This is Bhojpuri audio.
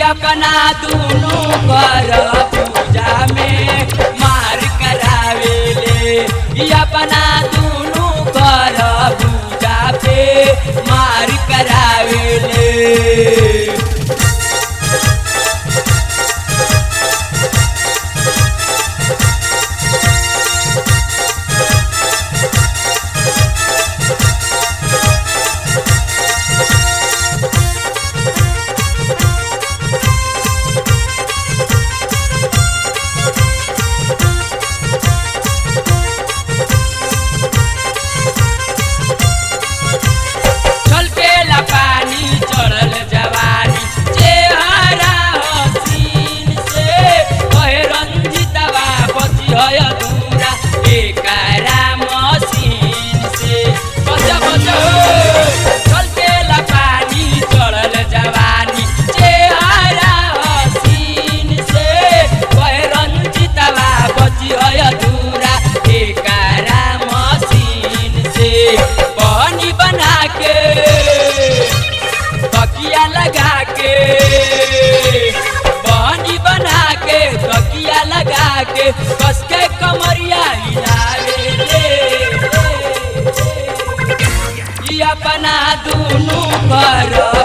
अपना दुनु कर पूजा में मार करावेले ई अपना दुनु कर पूजा पे मार करावेले छलकेला पानी चढ़ल जवानी चेहरा हसीन से कहे रंजितवा बची है अधूरा एकरा मशीन से बच बच छलकेला पानी चढ़ल जवानी चेहरा हसीन से कहे रंजितवा बची है अधूरा एकरा मशीन से पानी बना के तकिया लगा के पानी बना के तकिया लगा के कस के कमरिया हिलावे ले ई अपना दुनु कर